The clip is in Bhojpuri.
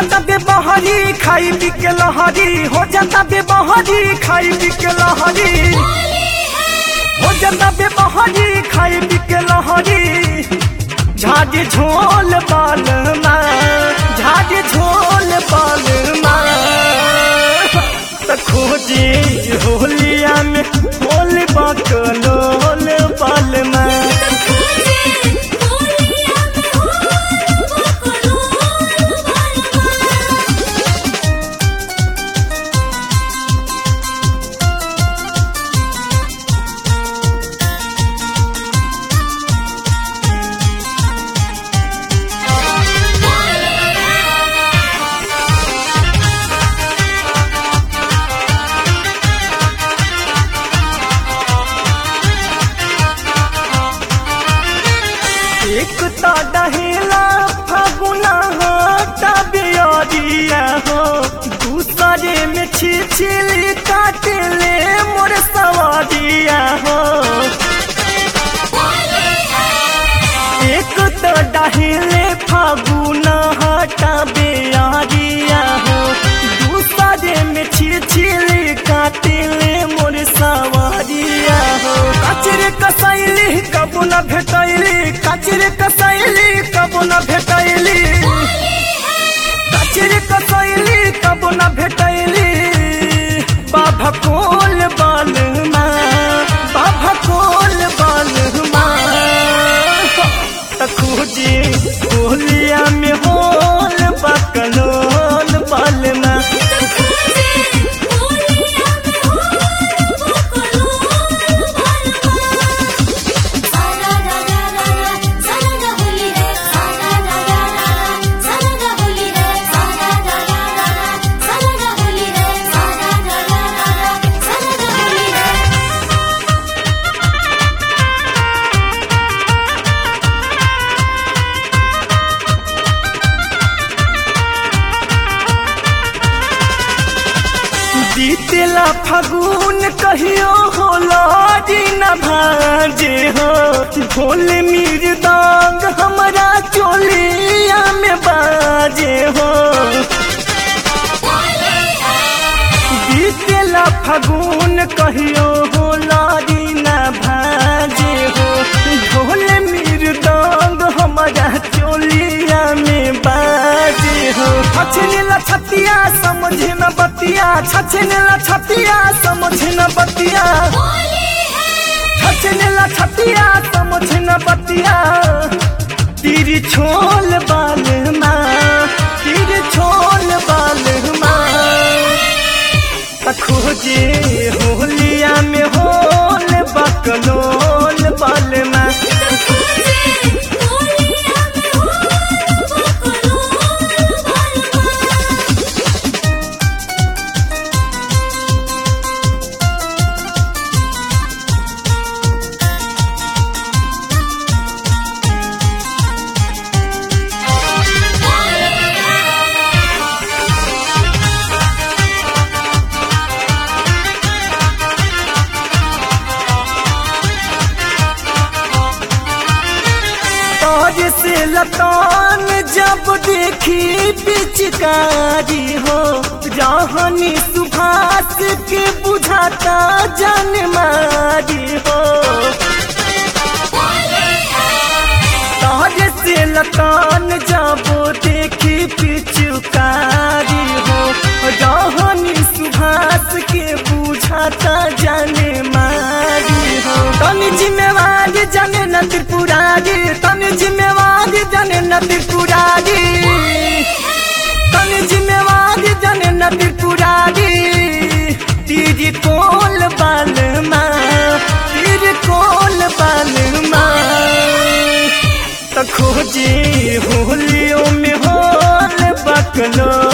जाता बे बहरी खाई पी के लहरी हो जाता बे बहरी खाई पी के लहरी हो जाता बे बहरी खाई पी के लहरी झाड़ी झोल बाल झाड़ी झोल बाल त खोजी होलिया में होल बकलोल बाल एक ता डहेला फगुना हाटा बियारिया हो दूसरे में छिछिली काटले मोर सवारिया हो एक तो डहेले फागुना हाटा बियारिया हो दूसरे में छिछिली काटले मोर सवारिया हो कचरे कसैली कबू न भेटैली कचरे कसैली कबू न भेटैली कचरे कसैली कबू न भेटैली बाबा कोल बालमा बाबा कोल बालमा तखुजी होलिया में होल बकलोल बालमा बीतेला फगुन कहियो होला दिन भाजे हो ढोल मृदंग हमरा चोलिया में बाजे हो बीतेला फगुन कहियो होला दिन भाजे हो ढोल मृदंग हमरा चोलिया में बाजे हो छछनेला छतिया समझ न बतिया छछनेला छतिया समझ न बतिया छछनेला छतिया समझ न बतिया तीर छोल बाल माँ तीर छोल बाल माँ खोजे होलिया में होल बकलोल बाल माँ तोज से लतान जब देखी पिचकारी हो जहानी सुभाष के बुझाता जन मारी हो तोज से लतान जब देखी पिचकारी हो जहानी सुभाष के बुझाता जन मारी हो तनी जिम्मेवारी जने न त्रिपुरारी तनी जिम्मेवारी जने न त्रिपुरारी तनी जिम्मेवारी जने न त्रिपुरारी तीरी कोल बाल माँ तीर कोल बाल माँ त खोजी होलियों में होल बकलो